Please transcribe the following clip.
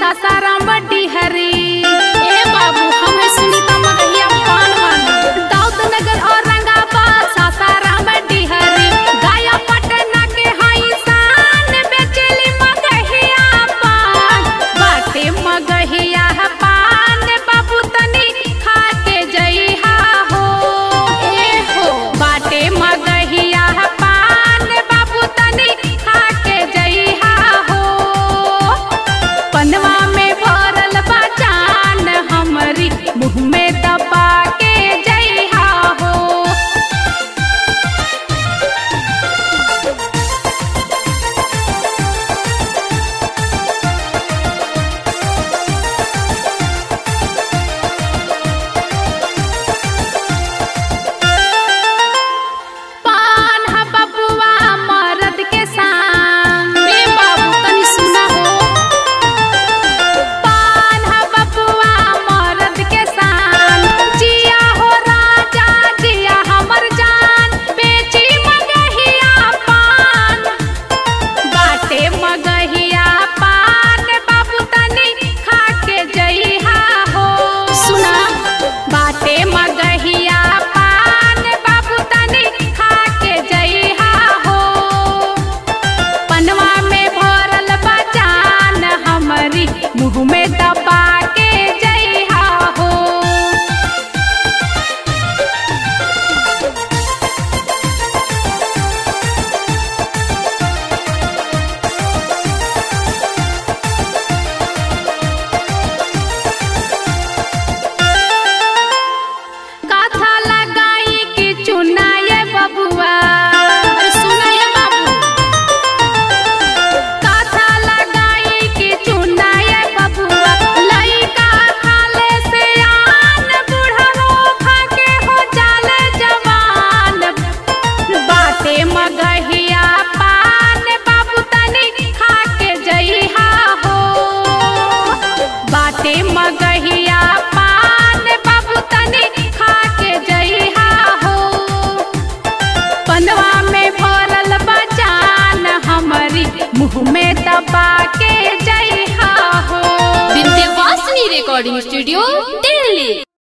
सासाराम बड्डी हरी ए बाबू हम है सुनीता मगहिया पान वाली दाऊद नगर और रंगाबाद सासाराम बड्डी हरी गाया पटना के हाई शान बेचली मगहिया पान बाटे मगहिया पान बाबू तनी खा के जइहा हो ए हो बाटे मगहिया पान बाबू तनी खा के जइहा हो पनवा में भरल बा जान हमरी मुँह में दबा के जइहा हो पान ह बबुआ मरद के संग रे बाबू तनी सुना हो पान ह बबुआ मरद के संग जिया हो राजा जिया हमर जान बेची मगहिया पान बाटे मगहिया पान बाबू तनी खा के जइहा हो सुना बाटे मगहिया पान बाबू तनी खा के जइहा हो पनवा में भरल बजान हमरी मुँह में दबा के जइहा हो काथा लगाई कि चुनाए बबुआ अरे सुनाए बाबू काथा लगाई कि चुनाए बबुआ लइका खाले से आन बुढ़रो खा के हो जाले जवान बाटे मगहिया पान बाबू तनी खा के जइहा हो बाटे मगहिया पान बाबू तनी खा के जइहा हो पनवा में भरल बजान हमरी मुँह में दबा के जइहा हो विंध्यवासिनी रिकॉर्डिंग स्टूडियो